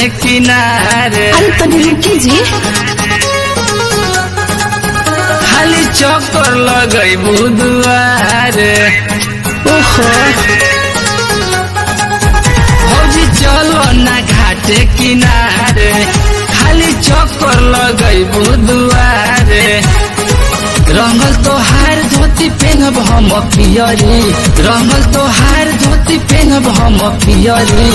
किनारे अरे तनी रुकी जी खाली चक्कर लगई बुधवारे ओहो फौजी चलो ना घाटे किनारे खाली चक्कर लगई बुधवारे रंगल तोहार धोती पेनब हम पियरी रंगल तोहार धोती पेनब हम पियरी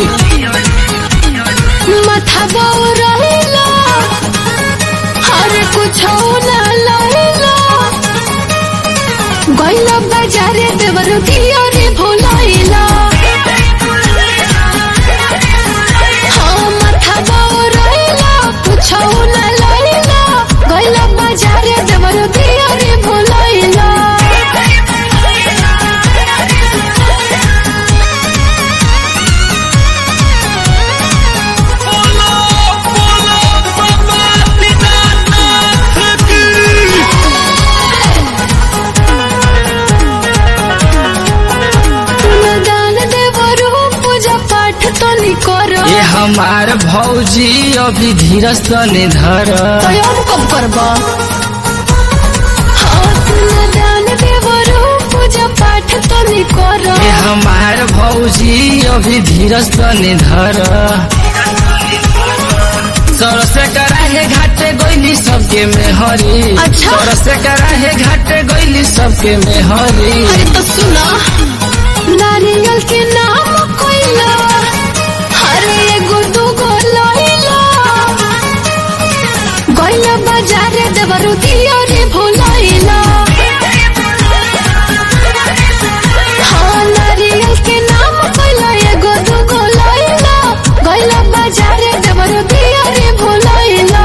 माथा बौरैला अरे कुछ ना लैला गैला बाजारे देवर दिया रे भोलाइला हाँ माथा बौरैला कुछ ना लैला गैला बाजारे देवर दिया रे भोलाइला दान देवरू पूजा पाठ तो नी करो ये हमार भौजी अभी धीरज तने धर स्वयं कब करबा हाँ तुम दान देवरू पूजा पाठ तो नी करो ये हमार भौजी अभी धीरज तने धर सरसे कराहे घाटे गईली सबके में हरी अच्छा। सरसे कराहे घाटे गईली सबके में हरी अरे तो सुना नारियल के नाम कोइला अरे एगो दूगो लइला गइला बाजारे देवरू दिया रे भोलाइला हाँ नारियल के नाम कोइला एगो दूगो लइला गइला बाजारे देवरू दिया रे भोलाइला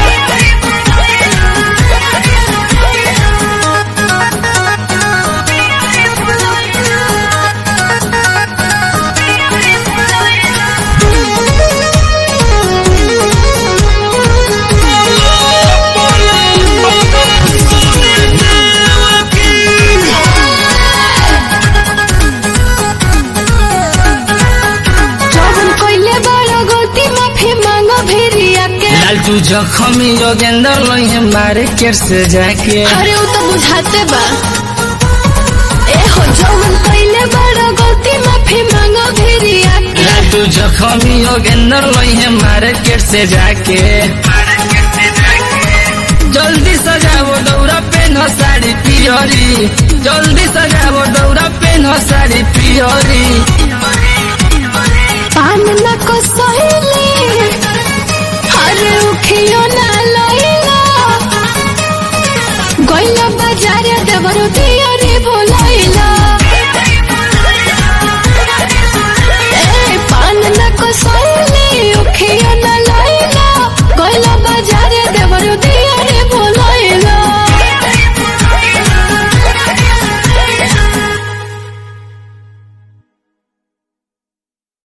जवन कइले बड़ा गलती माफी मांगो भेरिया के लालटू जखमी योगेंद्र लोहे मारे केर से जाके अरे वो तो बुझाते बा ए हो जवन कइले बड़ा गलती माफी मांगो भेरिया के लालटू जखमी योगेंद्र लोहे मारे केर से जाके जल्दी सजावो दौरा पेन साड़ी पियरी जल्दी सजावो दौरा पेन साड़ी पियरी पान न को सहिला